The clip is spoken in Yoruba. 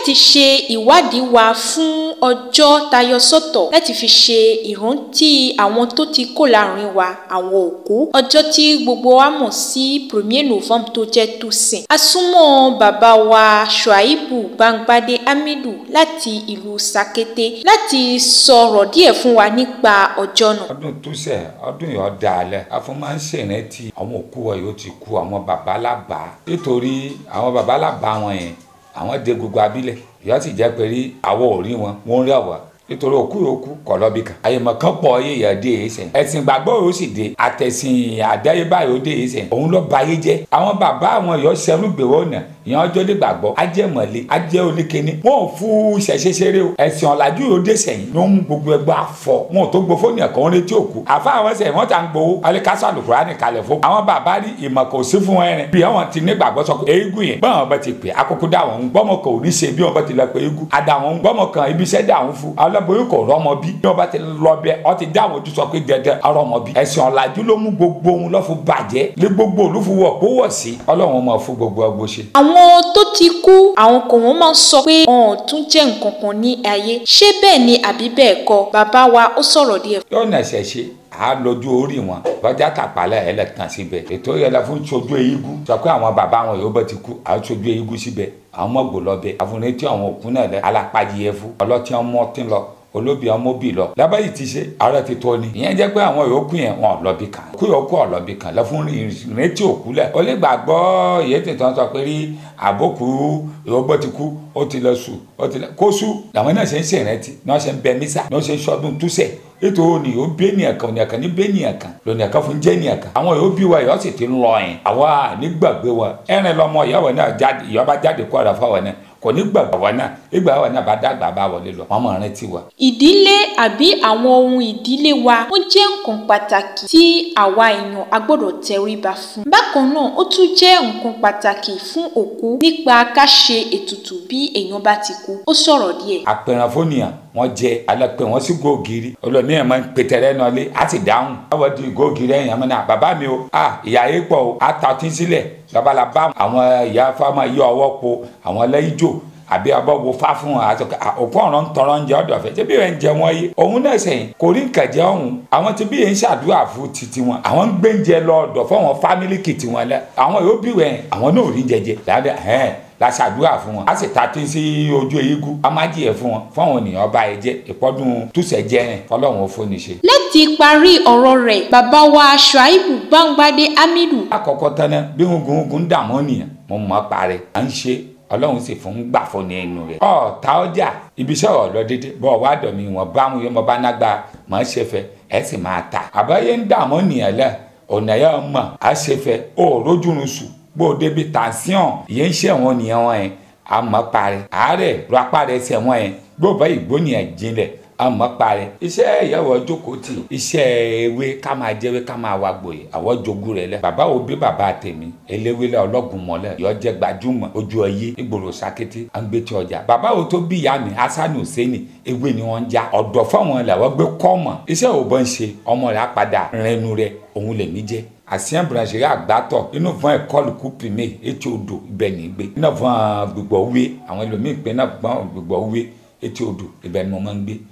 láti ṣe ìwádìí wa fún ọjọ́ tayọ sọ́tọ̀ láti fi ṣe ìrántí àwọn tó ti kó láàrin wa àwọn òkú ọjọ́ tí gbogbo wa mọ̀ sí premier novembre tó jẹ́ toussaint a súnmọ́ bàbá wa shuaibu gbangbade hamidu láti ìlú sakete láti sọ̀rọ̀ díẹ̀ fún wa nípa ọjọ́ náà. ọdún túsẹ̀ ọdún yìí ọ̀dà alẹ́ afọ máa ń ṣèrántí àwọn òkú wa yóò ti kú àwọn baba lábà nítorí àwọn baba lábà wọn yẹn àwọn dé gbogbo abílẹ̀ ìyá sì jẹ́ pé rí àwọ̀ òrí wọn wọ́n ń rí àwọ̀ nítorí òkú yòókù kọ̀ lọ́bì kan àyèmọ̀ kan pọ̀ yéèyàn dé yìí sẹ́yìn ẹ̀sìn gbàgbọ́ yóò sì dé àtẹ̀sìn àdáyébá yóò dé yìí sẹ́yìn òun ló ba ayé jẹ́ àwọn bàbá àwọn yóò ṣẹrú gbèwọ́ ọ̀nà ìyẹn ọjọ́ dé gbàgbọ́ ajẹ́ mọ̀lẹ́ ajẹ́ oníkíní wọn ò fún ìṣẹ̀ṣẹ̀ ṣeré o ẹ̀sìn ọ̀làjú yóò dé sẹ́yìn ló ń gbogbo ẹgbẹ́ afọ wọn ò tó gbọ́ fóònù ẹ̀kọ́ wọn létí òkú àfa àwọn sẹ́yìn wọ́n ta ń gbowó alikasa alukurani kalẹ̀ fún àwọn bàbá rí ìmọ̀ kò sí fún ẹrin bí wọn ti ní gbàgbọ́ sọ pé eégún yẹn báwọn bá ti pè akókó dá wọn gbọ́mọ kan ò ní ṣe bí wọn bá ti lọ pé eégún àdá wọn gbọ́mọ kan ibi iṣẹ́ dá wọn fún aláboyún kò rọ́mọ bí bí wọn bá ti lọ bẹ ọ ti dá àwọn ojú sọ pé dẹdẹ ọrọmọ bí ẹ̀sìn ọ̀làjú ló mú gbogbo ohun lọ́fù bàjẹ́ lé gbogbo olúfúwọ̀ kó wọ̀ sí ọlọ́run mọ̀ fún gbogbo ọgbó ṣe. àwọn tó ti kú àwọn kò wọ́n máa ń sọ pé wọn ò tún jẹ́ nǹkan kan ní ayé ṣé bẹ́ẹ̀ ni àbí bẹ́ẹ̀ kọ́ bàbá wa ó sọ̀rọ̀ díẹ̀. yóò nà ẹsẹ̀ ṣe a lójú orí wọn bọ́jà tàpálẹ̀ ẹ̀ lẹ̀ tàn síbẹ̀ ètò yẹn la fún sojú eégún sọ pé àwọn bàbá wọn yóò bá ti kú àwọn sojú eégún síbẹ̀ àwọn mọ̀gbò lọ́bẹ̀ àfúnetí àwọn òkú náà lẹ alápàdé fún ọlọ́tí ọmọ tí ń lọ olóbi ọmọbì lọ lábàáyí ti ṣe ààrẹ ti tó ni ìyẹn jẹ́ pé àwọn yòókù yẹn wọn lọ́bì kan kú yòókù ọ̀lọ́bì kan lọ fún ìrètí òkú lẹ̀ ó lè gbàgbọ́ ìyẹn tètè sọ pé rí àbókù ìwọ́gbọ́ ti kú ó ti lọ sùn ó ti lọ kó sùn làwọn náà ṣe ń ṣèrántí náà ṣe ń bẹ mísà náà ṣe ń ṣọdún túṣẹ̀ ètò òní ó bí ènìyàn kan ònìyàn kan ní bí ènìyàn kan lónìyàn kan fún jẹ́ ènìyàn kan àwọn yóò bí wa yóò sì ti ń lọ yẹn àwa nígbàgbé wa ẹ̀rìn lọmọ ìyàwó náà jáde ìyàwó jáde kó àrà fáwọn náà kò ní gbàgbọ́ wa náà ìgbà wa náà bá dàgbà bá wọlé lọ wọn mọ̀ rántí wa. ìdílé àbí àwọn ohun ìdílé wa ó jẹ́ nǹkan pàtàkì tí àwa èèyàn a gbọ́dọ̀ tẹríba fún. bákan náà ó tún jẹ́ nǹkan pàtàkì fún òkú nípa ká ṣe ètùtù bí èèyàn bá ti kú ó sọ̀rọ̀ díẹ̀. àpẹẹrẹ fónìyàn wọn jẹ alẹpẹ wọn sí góògiri olómi ẹ máa ń pétẹrẹ náà lé á ti dáhùn báwo di góògiri ẹyìn àmọ́ náà bàbá mi o à ìyá yìí pọ̀ o á ta ọtí sílẹ̀ lọ́balà bá àwọn ìyá fáwọn yọ ọwọ́ po àwọn lẹ́yìn jò àbí ọbọ̀ wo fá fún wọn àti òkú ọ̀rọ̀ ń tọrọ ń jẹ ọ̀dọ̀ fẹ́ ṣé bí wọ́n ń jẹ wọ́n yé òun náà sẹ́yìn kò rí nǹkan jẹ ọ̀hún àwọn tí bí yẹn ń ṣàdúrà fún titi wọn àwọn ń gbéǹjẹ lọ ọ̀dọ̀ fún àwọn fámílì kìtì wọn lẹ àwọn yóò bí wẹ̀ àwọn náà ò rí jẹjẹ dáadáa ẹ̀hẹ́n la ṣàdúrà fún wọn a sì ta tí sí ojú eégún a má jìyẹ fún wọn fún àwọn ènìyàn ọba ẹ jẹ ìpọdún túṣẹ jẹrin fọlọ́run ó fóni ṣe. láti parí ọ̀rọ̀ rẹ̀ bàbá wa Shuaibu Gbangbade Hamidu. àkọ́kọ́ tán náà bí hungunhungun ń dààmú nìyẹn mo mọ̀ parẹ́ à ń ṣe ọlọ́run sì fún gbà fún ní ẹnu rẹ̀. ọ ta ọjà ibiṣẹ́ ọ̀ lọ dédé bọ́ ọ wá dọ̀ mí wọn bá wọn yẹn mo bá nágbà mọ̀ ẹ́ ṣe fẹ́ ẹ sì máa ta. àbáyé ń dààmú nìyẹn lẹ ọ̀nà yẹn mọ̀ á ṣe fẹ́ ó rójúrun sùn bó o débi tàǹsíọ̀n ìyẹn ń ṣe wọn nìyẹn wọn yẹn àmọ́ parí àárẹ̀ lọ apá rẹ̀ ṣẹ̀ wọn yẹn gbọ́dọ̀ ìgbónìyàn jinlẹ̀ àmọ́ parẹ́ iṣẹ́ ìyàwó jókòó tì iṣẹ́ ewé ká máa jẹ́wé ká máa wá gbòye àwọ̀ jogún rẹ̀ lẹ̀ bàbá wo bí bàbá tèmi eléwé lẹ̀ ọlọ́gùn mọ́lẹ̀ yọ jẹ́ gbajúmọ̀ ojú ọyé ìgboro sakété àgbẹ̀tì ọjà bàbá wo tó bí ìyá mi hasan hussein ewé ni wọ́n ń já ọ̀dọ̀ fáwọn làwọn gbé kọ́mọ̀ iṣẹ́ ò bọ́ ń ṣe ọmọ rẹ̀ apàdà rẹnu rẹ̀ òun lè mí jẹ́ àsìyàn brancherie àgbàtọ̀ inú fún ẹ̀kọ́lù kúpìmẹ̀ etí odò ibẹ̀ ní gbé iná fún gbogbo wé àwọn ẹlòmíì pé náà gbọ́n gbogbo wé etí odò ibẹ̀ ni mo máa ń gbé